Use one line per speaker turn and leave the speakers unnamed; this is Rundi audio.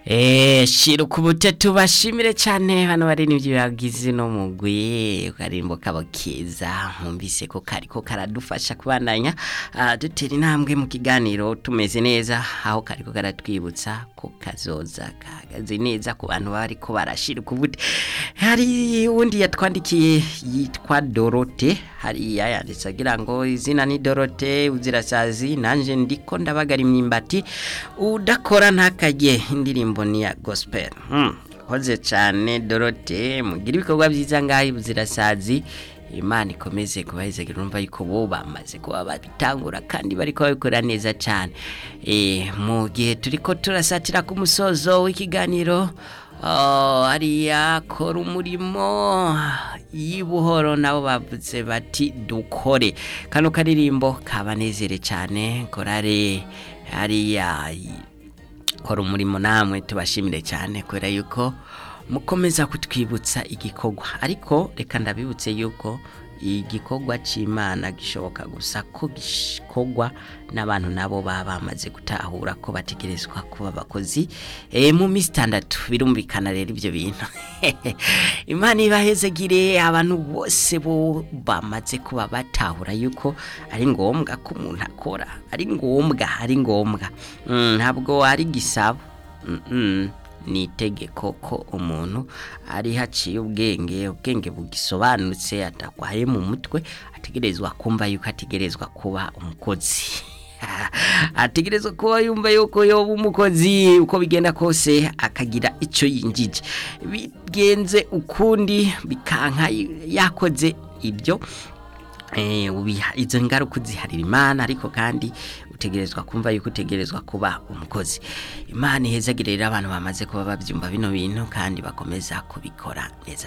Eh, shira ukubute tubashimire cyane hano bari n'ibyo bagize no mugwi karimbo kabo keza mwumvise ko kariko karadufasha kubandanya uh, dutera intambwe mu kiganiro tumeze neza aho kariko karatwibutsa ko kazoza kagaze neza ku bantu bariko barashira ukubute hari undi yatwandikiye yitwa Dorote hari yayanditse agira ngo izina ni Dorote uzirasazi nanje ndiko ndabagara imyimbati udakora ntakajye indirimbo ni ya gospel hmm. koze cyane Dorote mugira ibikorwa byiza ngaho buzirasazi Imana ikomeze kubahezegera urumva yuko bo bamaze kuba babitangura kandi bariko babikora neza cyane eh mu gihe turiko turasatira ku musozo w'ikiganiro Oh, hariya kora umurimo y'ubuhoro nabo bavuze bati dukore kano karirimbo kabanezere cyane korare hariya kora umurimo namwe tubashimire cyane kubera yuko mukomeza kutwibutsa igikorwa ariko reka ndabibutse yuko igikorwa cy'imana gishoboka gusa ko gikorwa n'abantu nabo baba bamaze gutahura ko bategerezwa kuba abakozi e, mu minsi itandatu birumvikana rero ibyo bintu imana ibahezegire abantu bose bo bamaze kuba batahura yuko ari ngombwa ko umuntu akora ari ngombwa ari ngombwa ntabwo mm, ari gisabo mm -mm. ni itegeko ko umuntu ari haciye ubwenge ubwenge bugisobanutse atakwaye mu mutwe ategerezwa kumva yuko ategerezwa kuba umukozi ategerezwa kuba yumva yuko yoba umukozi uko bigenda kose akagira icyo yinjije bigenze ukundi bikanka yakoze ibyo izo ngaruka uziharira imana ariko kandi utegerezwa kumva yuko utegerezwa kuba umukozi imana ihezagire rero abantu bamaze kuba babyumva bino bintu kandi bakomeza kubikora neza